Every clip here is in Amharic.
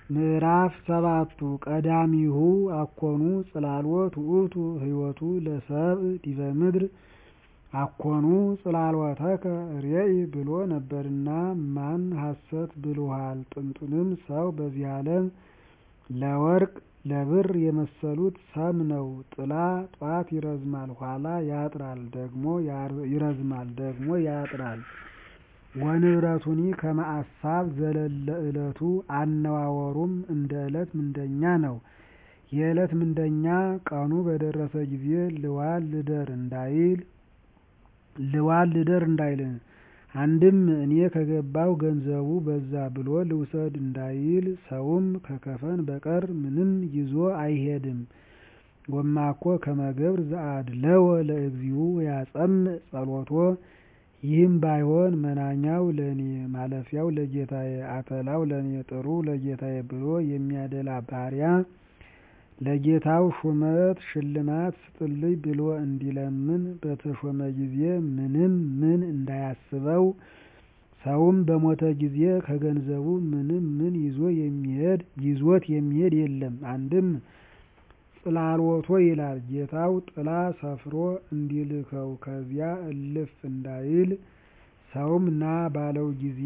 ምዕራፍ ሰባቱ ቀዳሚሁ አኮኑ ጽላሎት ውእቱ ህይወቱ ለሰብእ ዲበ ምድር አኮኑ ጽላሎተከ ርእይ ብሎ ነበርና ማን ሐሰት ብሎሃል ጥንቱንም ሰው በዚህ ዓለም ለወርቅ ለብር የመሰሉት ሰም ነው ጥላ ጧት ይረዝማል ኋላ ያጥራል ደግሞ ይረዝማል ደግሞ ያጥራል ወንብረቱኒ ከመ አሳብ ዘለለ ዕለቱ አነዋወሩም እንደ ዕለት ምንደኛ ነው የዕለት ምንደኛ ቀኑ በደረሰ ጊዜ ልዋል ልደር እንዳይል ልዋል ልደር እንዳይል አንድም እኔ ከገባሁ ገንዘቡ በዛ ብሎ ልውሰድ እንዳይል ሰውም ከከፈን በቀር ምንም ይዞ አይሄድም ወማኮ ከመ ገብር ዘአድለወ ለእግዚኡ ያጸምዕ ጸሎቶ ይህም ባይሆን መናኛው ለእኔ ማለፊያው ለጌታዬ አተላው ለእኔ ጥሩ ለጌታዬ ብሎ የሚያደላ ባሪያ ለጌታው ሹመት ሽልማት ስጥልኝ ብሎ እንዲለምን በተሾመ ጊዜ ምንም ምን እንዳያስበው ሰውም በሞተ ጊዜ ከገንዘቡ ምንም ምን ይዞ የሚሄድ ይዞት የሚሄድ የለም አንድም ጽላሎቶ ይላል ጌታው ጥላ ሰፍሮ እንዲልከው ከዚያ እልፍ እንዳይል ሰውም ና ባለው ጊዜ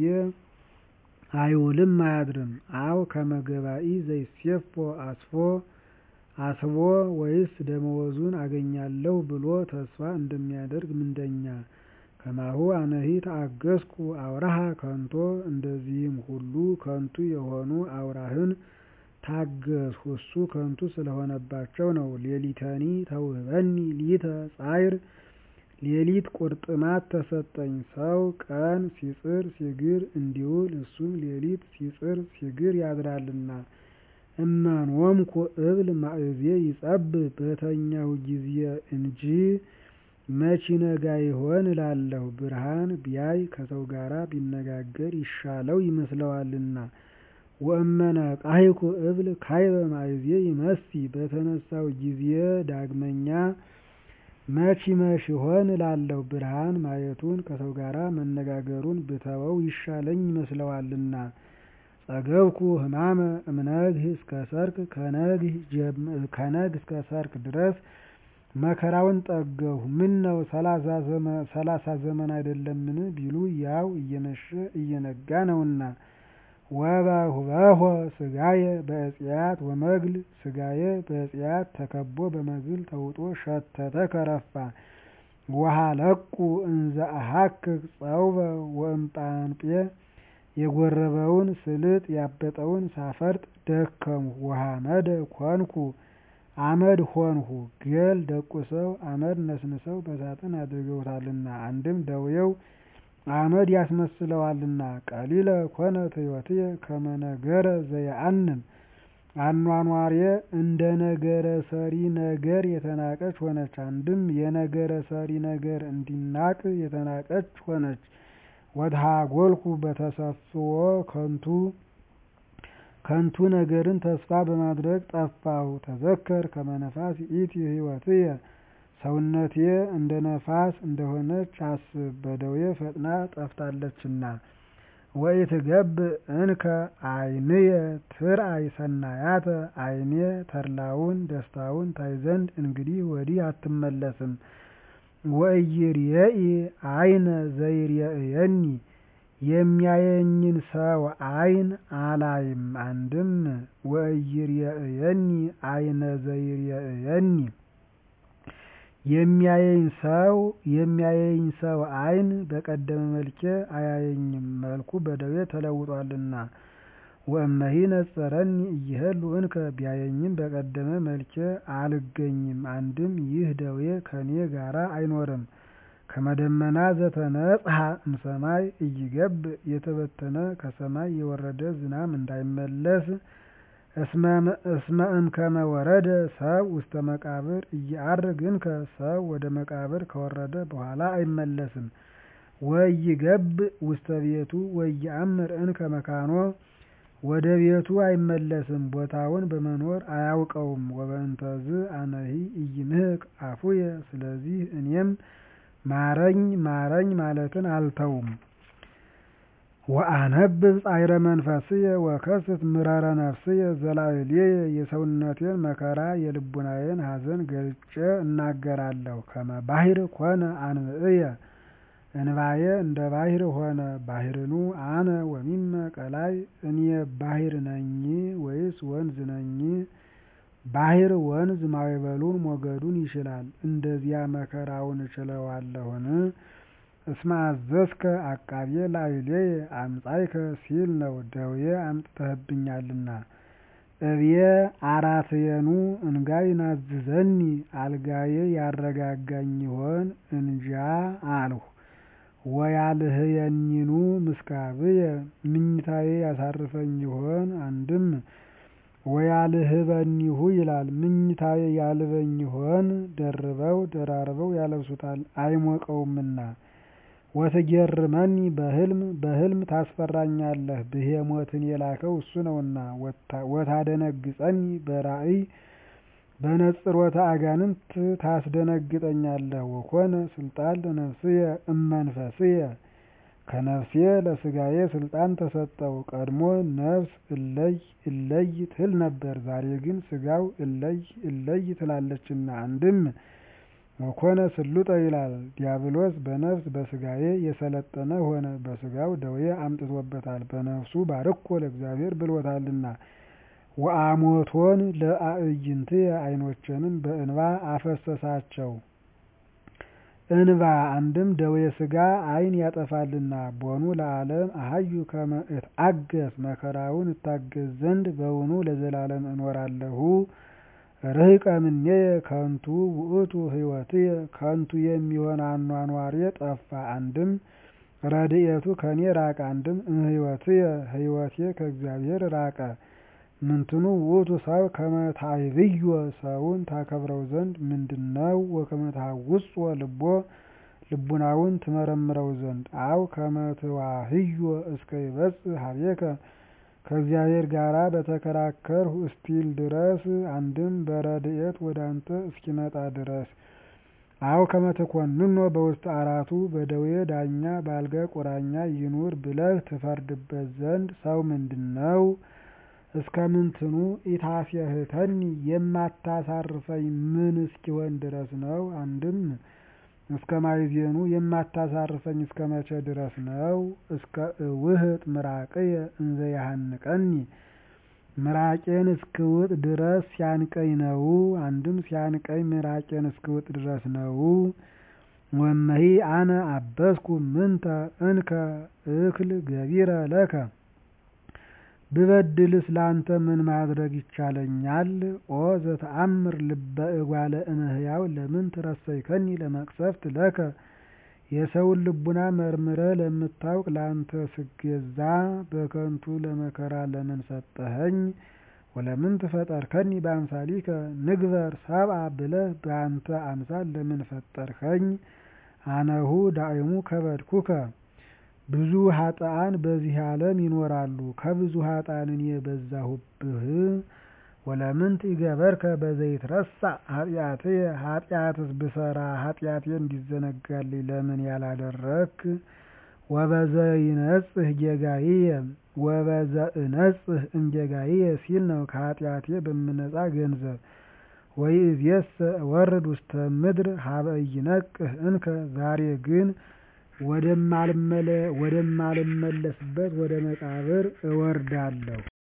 አይውልም አያድርም አው ከመ ገባኢ ዘይሴፎ አስፎ አስቦ ወይስ ደመወዙን አገኛለሁ ብሎ ተስፋ እንደሚያደርግ ምንደኛ ከማሁ አነሂ ተአገስኩ አውራሃ ከንቶ እንደዚህም ሁሉ ከንቱ የሆኑ አውራህን ታገስሁ እሱ ከንቱ ስለሆነባቸው ነው ሌሊተኒ ተውህበኒ ሊተ ጻዕር ሌሊት ቁርጥማት ተሰጠኝ ሰው ቀን ሲጽር ሲግር እንዲውል እሱም ሌሊት ሲጽር ሲግር ያድራልና እመንወምኩ እብል ማእዜ ይጸብብ በተኛሁ ጊዜ እንጂ መች ይነጋ ይሆን እላለሁ ብርሃን ቢያይ ከሰው ጋር ቢነጋገር ይሻለው ይመስለዋልና ወእመነቃሂኩ እብል ካይበ ማእዜ ይመሲ በተነሳሁ ጊዜ ዳግመኛ መች ይመሽ ይሆን እላለሁ ብርሃን ማየቱን ከሰው ጋር መነጋገሩን ብተወው ይሻለኝ ይመስለዋልና ጸገብኩ ህማመ እምነግህ እስከ ሰርክ ከነግ እስከ ሰርክ ድረስ መከራውን ጠገሁ ምን ነው ሰላሳ ዘመን አይደለምን ቢሉ ያው እየመሸ እየነጋ ነውና ወበሁበሆ ስጋየ በእጽያት ወመግል ስጋየ በእጽያት ተከቦ በመግል ተውጦ ሸተተ ከረፋ ወሃለቁ እንዘ አሃክክ ጸውበ ወእምጳንጴ የጎረበውን ስልጥ ያበጠውን ሳፈርጥ ደከምሁ ወሐመደ ኮንኩ አመድ ሆንሁ ገል ደቁሰው አመድ ነስንሰው በሳጥን አድርገውታልና አንድም ደውየው አመድ ያስመስለዋልና ቀሊለ ኮነት ሕይወትየ ከመ ነገረ ዘየአንም አኗኗሬ እንደ ነገረ ሰሪ ነገር የተናቀች ሆነች አንድም የነገረ ሰሪ ነገር እንዲናቅ የተናቀች ሆነች ወድሃጎልኩ በተሰፍዎ ከንቱ ከንቱ ነገርን ተስፋ በማድረግ ጠፋሁ ተዘከር ከመ ነፋስ ይእቲ ሕይወትየ ሰውነቴ እንደ ነፋስ እንደሆነች አስብ በደዌ ፈጥና ጠፍታለችና ወኢትገብእ እንከ ዓይንየ ትርአይ ሰናያተ ዓይኔ ተድላውን ደስታውን ታይ ዘንድ እንግዲህ ወዲህ አትመለስም ወኢይርኤኢ ዓይነ ዘይርኤየኒ የሚያየኝን ሰው ዓይን አላይም አንድም ወኢይርኤየኒ ዓይነ ዘይርኤየኒ የሚያየኝ ሰው የሚያየኝ ሰው ዓይን በቀደመ መልኬ አያየኝም መልኩ በደዌ ተለውጧልና ወእመሂ ነጸረኒ እይሄሉ እንከ ቢያየኝም በቀደመ መልኬ አልገኝም አንድም ይህ ደዌ ከኔ ጋራ አይኖርም ከመደመና ዘተነጽሐ እምሰማይ እይገብእ የተበተነ ከሰማይ የወረደ ዝናም እንዳይመለስ እስመ እምከመ ወረደ ሰብ ውስተ መቃብር እየዐርግ እንከ ሰው ወደ መቃብር ከወረደ በኋላ አይመለስም ወኢይገብእ ውስተ ቤቱ ወኢየአምር እንከ መካኖ ወደ ቤቱ አይመለስም ቦታውን በመኖር አያውቀውም ወበእንተዝ አነሂ ኢይምህክ አፉየ ስለዚህ እኔም ማረኝ ማረኝ ማለትን አልተውም ወአነብብ ጻዕረ መንፈስየ ወከስት ምረረ ነፍስየ ዘላዕሌየ የሰውነቴን መከራ የልቡናዬን ሐዘን ገልጬ እናገራለሁ። ከመ ባሕር ኮነ አንብዕየ እንባዬ እንደ ባሕር ሆነ። ባሕርኑ አነ ወሚመ ቀላይ እኔ ባሕር ነኝ ወይስ ወንዝ ነኝ? ባሕር ወንዝ ማዕበሉን ሞገዱን ይችላል፤ እንደዚያ መከራውን እችለዋለሁን? እስመ አዘዝከ አቃቤ ላዕሌየ አምጻእከ ሲል ነው ደዌ አምጥተህብኛልና። እብየ አራትየኑ እንጋይ ናዝዘኒ አልጋዬ ያረጋጋኝ ይሆን እንጃ አልሁ። ወያልህየኒኑ ምስካብየ ምኝታዬ ያሳርፈኝ ይሆን አንድም ወያልህበኒሁ ይላል ምኝታዬ ያልበኝ ይሆን ደርበው ደራርበው ያለብሱታል አይሞቀውምና። ወትጌርመኒ በሕልም በሕልም ታስፈራኛለህ ብሄሞትን የላከው እሱ ነውና። ወታደነግጸኒ በራእይ በነጽሮተ አጋንንት ታስደነግጠኛለህ። ወኮነ ስልጣን ለነፍስየ እመንፈስየ ከነፍሴ ለሥጋዬ ስልጣን ተሰጠው። ቀድሞ ነፍስ እለይ እለይ ትል ነበር፣ ዛሬ ግን ሥጋው እለይ እለይ ትላለችና። አንድም ወኮነ ስሉጠ ይላል ዲያብሎስ በነፍስ በሥጋዬ የሰለጠነ ሆነ። በሥጋው ደዌ አምጥቶበታል፣ በነፍሱ ባርኮ ለእግዚአብሔር ብሎታልና። ወአሞቶን ለአዕይንትየ ዓይኖቼንም በእንባ አፈሰሳቸው። እንባ አንድም ደዌ ሥጋ ዓይን ያጠፋልና። ቦኑ ለዓለም አሐዩ ከመ እትአገስ መከራውን እታገስ ዘንድ በውኑ ለዘላለም እኖራለሁ። ርህቀ ምኔየ ከንቱ ውእቱ ሕይወትየ ከንቱ የሚሆን አኗኗሬ ጠፋ። አንድም ረድኤቱ ከኔ ራቀ። አንድም እምሕይወትየ ሕይወቴ ከእግዚአብሔር ራቀ። ምንትኑ ውእቱ ሰብእ ከመ ታዕብዮ ሰውን ታከብረው ዘንድ ምንድነው? ወከመ ታሐውጾ ልቦ ልቡናውን ትመረምረው ዘንድ አው ከመ ትዋህዮ እስከ ይበጽሕ ኀቤከ ከእግዚአብሔር ጋር በተከራከርሁ እስቲል ድረስ አንድም በረድኤት ወደ አንተ እስኪመጣ ድረስ አው ከመ ትኰንኖ በውስተ አራቱ በደዌ ዳኛ በአልጋ ቁራኛ ይኑር ብለህ ትፈርድበት ዘንድ ሰው ምንድነው? እስከ ምንትኑ ኢታስየህተኒ የማታሳርፈኝ ምን እስኪሆን ድረስ ነው? አንድም እስከ ማይዜኑ የማታሳርፈኝ እስከ መቼ ድረስ ነው? እስከ እውህጥ ምራቅየ እንዘ ያሃንቀኒ ምራቄን እስክውጥ ድረስ ሲያንቀኝ ነው። አንድም ሲያንቀኝ ምራቄን እስክውጥ ድረስ ነው። ወመሂ አነ አበስኩ ምንተ እንከ እክል ገቢረ ለከ ብበድልስ ላንተ ምን ማድረግ ይቻለኛል? ኦ ዘተአምር ልበ እጓለ እመሕያው ለምን ትረሰይከኒ ለመቅሰፍት ለከ የሰውን ልቡና መርምረህ ለምታውቅ ለአንተ ስገዛ በከንቱ ለመከራ ለምን ሰጠኸኝ? ወለምን ትፈጠርከኒ በአምሳሊከ ንግበር ሰብአ ብለህ በአንተ አምሳል ለምን ፈጠርኸኝ? አነሁ ዳእሙ ከበድኩከ ብዙ ኃጥአን በዚህ ዓለም ይኖራሉ፣ ከብዙ ኃጥአን እኔ በዛሁብህ። ወለምንት ኢገበርከ በዘይትረሳዕ ኃጢአትየ ኃጢአትስ ብሰራ ኃጢአቴ እንዲዘነጋልኝ ለምን ያላደረክ? ወበዘይነጽህ ጌጋይየ ወበዘእነጽህ እምጌጋይየ ሲል ነው ከኃጢአቴ በምነጻ ገንዘብ። ወይእዜሰ እወርድ ውስተ ምድር ሀበ ኢይነቅህ እንከ ዛሬ ግን ወደማልመለስበት ወደ መቃብር እወርዳለሁ።